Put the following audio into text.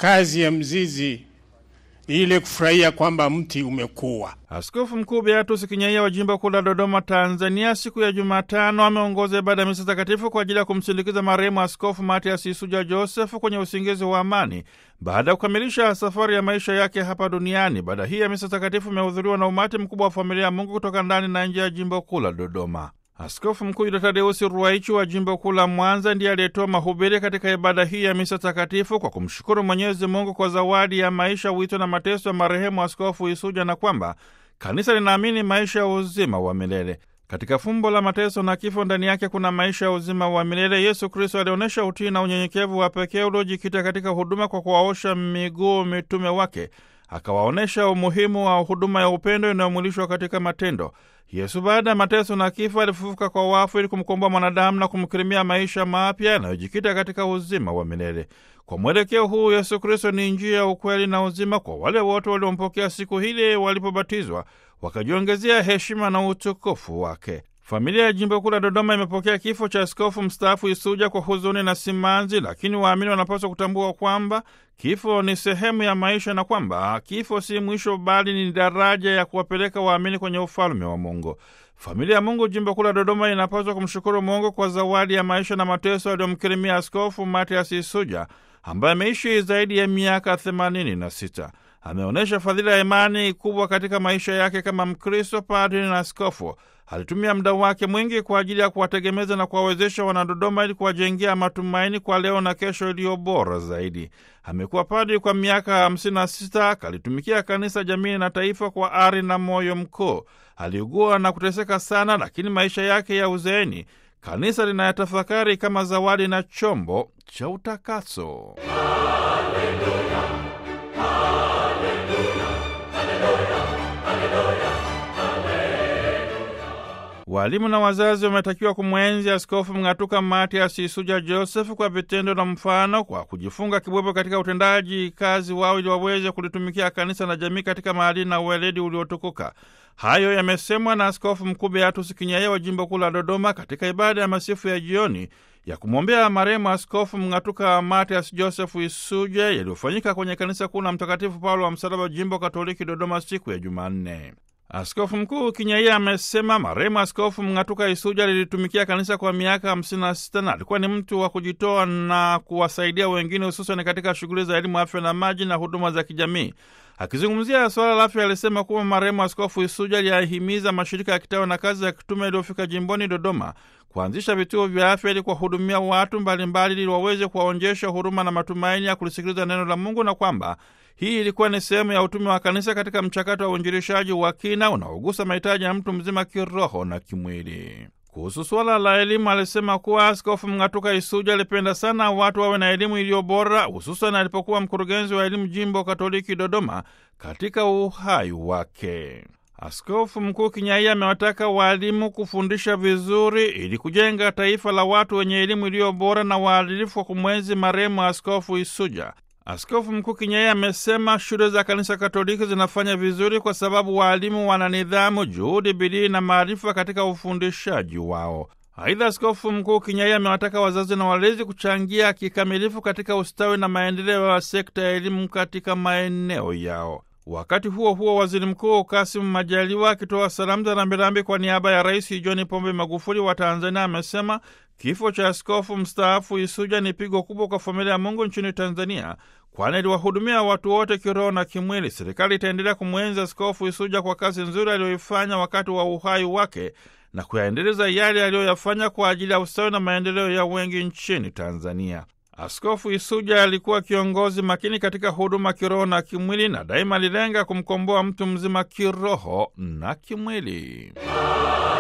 Kazi ya mzizi ni ile kufurahia kwamba mti umekuwa. Askofu Mkuu Beatus Kinyaia wa jimbo kuu la Dodoma, Tanzania, siku ya Jumatano ameongoza ibada ya misa takatifu kwa ajili ya kumsindikiza marehemu Askofu Matias Isuja Josefu kwenye usingizi wa amani baada ya kukamilisha safari ya maisha yake hapa duniani. Ibada hii ya misa takatifu imehudhuriwa na umati mkubwa wa familia ya Mungu kutoka ndani na nje ya jimbo kuu la Dodoma. Askofu Mkuu Yuda Tadeusi Ruwaichi wa jimbo kuu la Mwanza ndiye aliyetoa mahubiri katika ibada hii ya misa takatifu kwa kumshukuru Mwenyezi Mungu kwa zawadi ya maisha, wito na mateso ya marehemu Askofu Isuja na kwamba kanisa linaamini maisha ya uzima wa milele. Katika fumbo la mateso na kifo, ndani yake kuna maisha ya uzima wa milele. Yesu Kristo alionyesha utii na unyenyekevu wa pekee uliojikita katika huduma kwa kuwaosha miguu mitume wake, akawaonyesha umuhimu wa huduma ya upendo inayomwilishwa katika matendo. Yesu baada ya mateso na kifo alifufuka kwa wafu ili kumkomboa mwanadamu na kumkirimia maisha mapya yanayojikita katika uzima wa milele. Kwa mwelekeo huu, Yesu Kristo ni njia ya ukweli na uzima kwa wale wote waliompokea siku hili walipobatizwa, wakajiongezea heshima na utukufu wake. Familia ya jimbo kuu la Dodoma imepokea kifo cha askofu mstaafu Isuja kwa huzuni na simanzi, lakini waamini wanapaswa kutambua kwamba kifo ni sehemu ya maisha na kwamba kifo si mwisho, bali ni daraja ya kuwapeleka waamini kwenye ufalme wa Mungu. Familia ya Mungu jimbo kuu la Dodoma inapaswa kumshukuru Mungu kwa zawadi ya maisha na mateso aliyomkirimia Askofu Matias Isuja ambaye ameishi zaidi ya miaka 86. Ameonyesha fadhila ya imani kubwa katika maisha yake kama Mkristo, padri na askofu. Alitumia muda wake mwingi kwa ajili ya kuwategemeza na kuwawezesha Wanadodoma ili kuwajengea matumaini kwa leo na kesho iliyo bora zaidi. Amekuwa padri kwa miaka 56, akalitumikia kanisa, jamii na taifa kwa ari na moyo mkuu. Aliugua na kuteseka sana, lakini maisha yake ya uzeeni kanisa linayatafakari kama zawadi na chombo cha utakaso. Walimu na wazazi wametakiwa kumwenzi Askofu Mng'atuka Matias Isuja Josefu kwa vitendo na mfano, kwa kujifunga kibwebwe katika utendaji kazi wao, ili waweze kulitumikia kanisa na jamii katika maadili na uweledi uliotukuka. Hayo yamesemwa na Askofu Mkuu Beatus Kinyaia wa jimbo kuu la Dodoma katika ibada ya masifu ya jioni ya kumwombea marehemu Askofu Mng'atuka Matias Josefu Isuja yaliyofanyika kwenye kanisa kuu la Mtakatifu Paulo wa Msalaba, jimbo Katoliki Dodoma, siku ya Jumanne. Askofu Mkuu Kinyaia amesema marehemu Askofu Mng'atuka Isuja lilitumikia kanisa kwa miaka 56 na alikuwa ni mtu wa kujitoa na kuwasaidia wengine, hususan katika shughuli za elimu, afya na maji na huduma za kijamii. Akizungumzia suala la afya, alisema kuwa marehemu Askofu Isuja aliyahimiza mashirika ya kitawa na kazi ya kitume iliyofika jimboni Dodoma kuanzisha vituo vya afya ili kuwahudumia watu mbalimbali ili waweze kuwaonjesha huruma na matumaini ya kulisikiliza neno la Mungu na kwamba hii ilikuwa ni sehemu ya utume wa kanisa katika mchakato wa uinjilishaji wa kina unaogusa mahitaji ya mtu mzima kiroho na kimwili. Kuhusu suala la elimu, alisema kuwa Askofu Mng'atuka Isuja alipenda sana watu wawe na elimu iliyo bora, hususan alipokuwa mkurugenzi wa elimu jimbo Katoliki Dodoma katika uhai wake. Askofu Mkuu Kinyaia amewataka waalimu kufundisha vizuri ili kujenga taifa la watu wenye elimu iliyo bora na waadilifu wa kumwenzi marehemu Askofu Isuja. Askofu Mkuu Kinyaia amesema shule za kanisa Katoliki zinafanya vizuri kwa sababu waalimu wana nidhamu, juhudi, bidii na maarifa katika ufundishaji wao. Aidha, Askofu Mkuu Kinyaia amewataka wazazi na walezi kuchangia kikamilifu katika ustawi na maendeleo ya sekta ya elimu katika maeneo yao. Wakati huo huo, waziri mkuu Kasimu Majaliwa akitoa salamu za rambirambi kwa niaba ya Rais John Pombe Magufuli wa Tanzania amesema kifo cha askofu mstaafu Isuja ni pigo kubwa kwa familia ya Mungu nchini Tanzania, kwani aliwahudumia watu wote kiroho na kimwili. Serikali itaendelea kumwenzi askofu Isuja kwa kazi nzuri aliyoifanya wakati wa uhai wake na kuyaendeleza yale aliyoyafanya kwa ajili ya ustawi na maendeleo ya wengi nchini Tanzania. Askofu Isuja alikuwa kiongozi makini katika huduma kiroho na kimwili, na daima alilenga kumkomboa mtu mzima kiroho na kimwili.